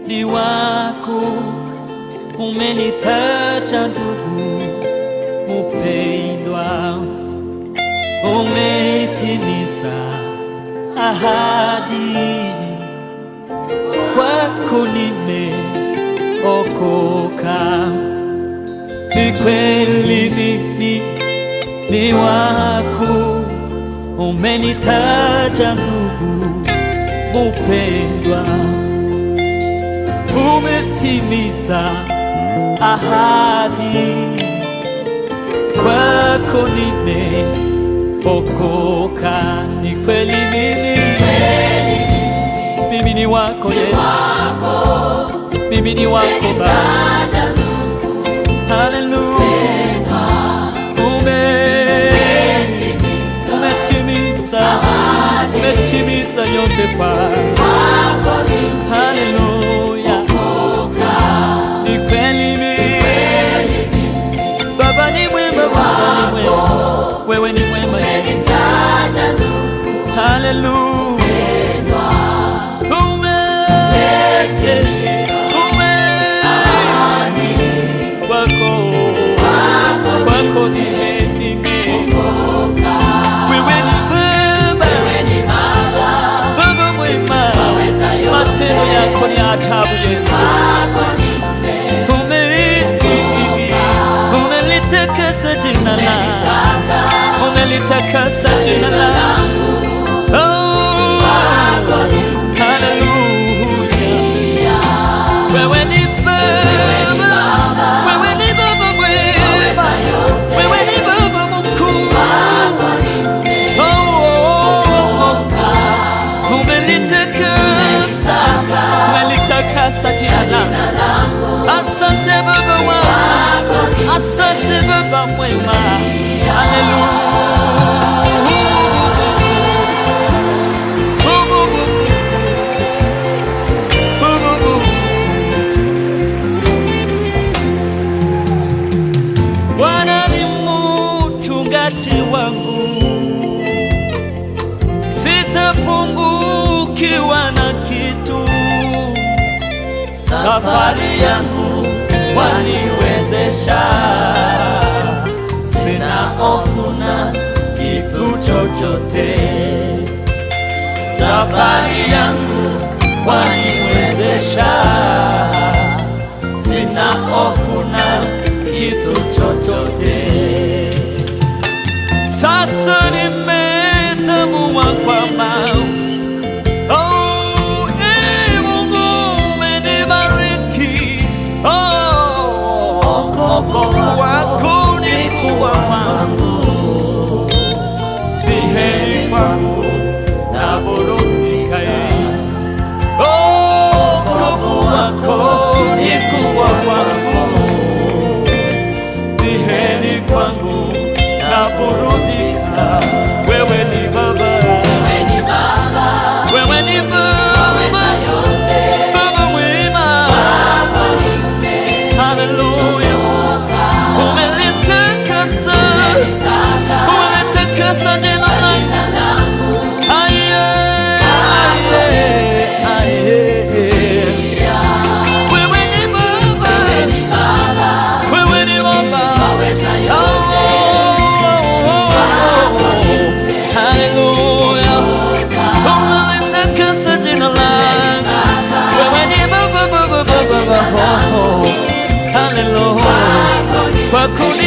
ni wako, umenitaja ndugu mupendwa, umetimiza ahadi, kwako nimeokoka. Ni kweli mimi ni wako, umenitaja ndugu mupendwa, umetimiza ahadi, kwako nimeokoka. Ni kweli mimi, mimi ni wako Yesu, mimi ni wako Baba. Haleluya, ume umetimiza umetimiza yote kwa Haleluya, ni kweli mimi Baba ni mwema, Baba ni mwema, wewe ni mwema Yesu. Haleluya, ume ume kwako kwako nime nime wewe ni Baba Baba mwema, matendo yako ni ajabu Yesu. Ume umelitakasa jina lako, umelitakasa jina lako. Oh, haleluya. Wewe ni Baba, wewe ni Baba mwema, wewe ni Baba mkuu. Oh, oh, oh. Umelitakasa, umelitakasa jina lako. Asante Baba wangu, asante Baba mwema. Haleluya. Bwana ni mchungaji wangu, sitapungukiwa na kitu. Safari yangu waniwezesha, sina hofu na kitu chochote. Safari yangu waniwezesha, sina hofu na kitu chochote. Sasa nimetambua kwamba oh, ee Mungu umenibariki. Oh, wokovu wako ni kubwa kwangu, ni heri kwangu na burudika Oh, wokovu wako ni kubwa kwangu ni heri kwangu na burudika. Wewe ni Baba, wewe ni Baba, Baba mwema. Haleluya, umelitakasa, umelitakasa jina lako. Aye, aye, aye. Wewe ni Baba, wewe ni Baba. Haleluya, unalitakasa jina lako. Wewe ni Baba, Baba, Baba, Baba. Haleluya, kwa kuni